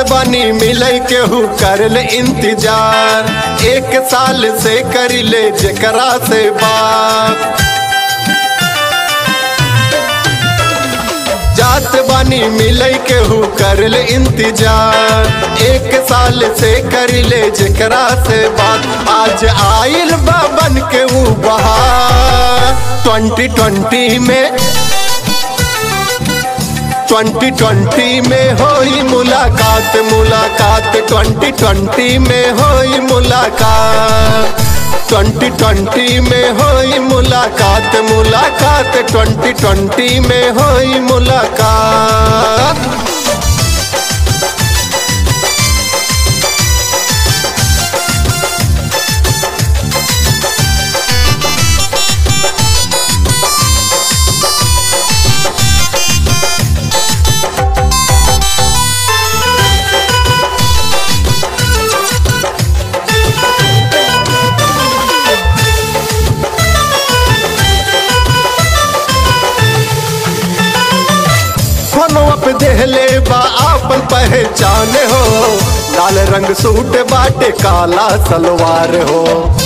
बनी मिले केहू कर ले इंतजार एक साल से कर ले जकरा से बात जात बानी मिले केहू कर ले इंतजार एक साल से कर ले जकरा से बात आज आइल बाबन के ऊ बहार ट्वेंटी ट्वेंटी में ट्वेंटी ट्वेंटी में होई मुलाकात मुलाकात ट्वेंटी ट्वेंटी में होई मुलाकात ट्वेंटी ट्वेंटी में होई मुलाकात मुलाकात ट्वेंटी ट्वेंटी में होई मुलाकात फोनवा पे देहले बा आपन पहचान हो लाल रंग सूट बाटे काला सलवार हो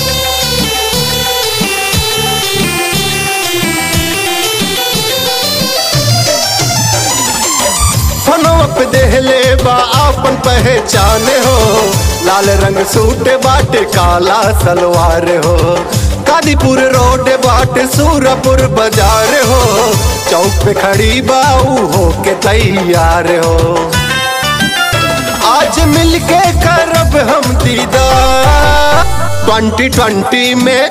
फोनवा पे देहले बा आपन पहचान हो लाल रंग सूट बाटे काला सलवार हो कादीपुर रोड बाटे सूरपुर बाजार हो चौक पे खड़ी बाऊ हो के तैयार हो आज मिलके करब हम दीदार ट्वेंटी ट्वेंटी में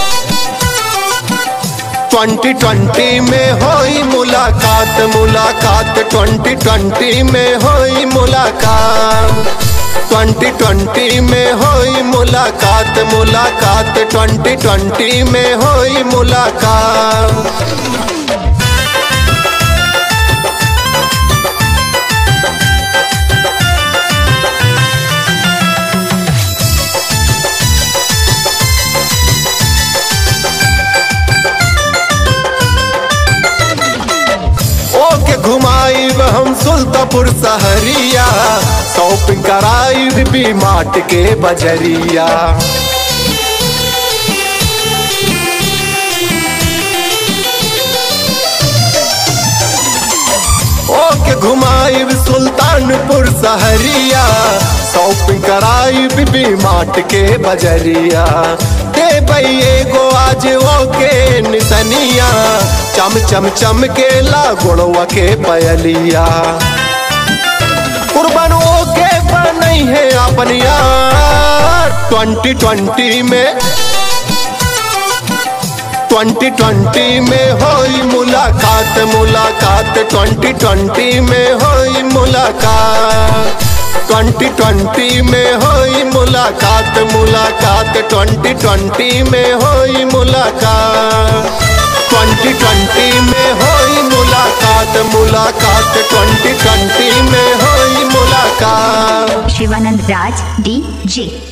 ट्वेंटी ट्वेंटी में होई मुलाकात मुलाकात ट्वेंटी ट्वेंटी में होई मुलाकात ट्वेंटी ट्वेंटी में होई मुलाकात मुलाकात ट्वेंटी ट्वेंटी में होई मुलाकात ओके घुमाई हम सुल्तापुर सहरिया शॉपिंग कराई भी माट के बजरिया ओके घुमाई सुल्तानपुर सहरिया शॉपिंग कराई भी माट के बजरिया दे भैये गो आज ओके निसनिया चम चम चम के ला गुड़वा के पयलिया कुर्बान ओके बनई है अपन यार ट्वेंटी ट्वेंटी में ट्वेंटी ट्वेंटी में होई मुलाकात मुलाकात ट्वेंटी ट्वेंटी में होई मुलाकात ट्वेंटी ट्वेंटी में होई मुलाकात मुलाकात ट्वेंटी ट्वेंटी में होई मुलाकात ट्वेंटी ट्वेंटी में होई मुलाकात मुलाकात ट्वेंटी ट्वेंटी में होई मुलाकात शिवानंद राज डी जे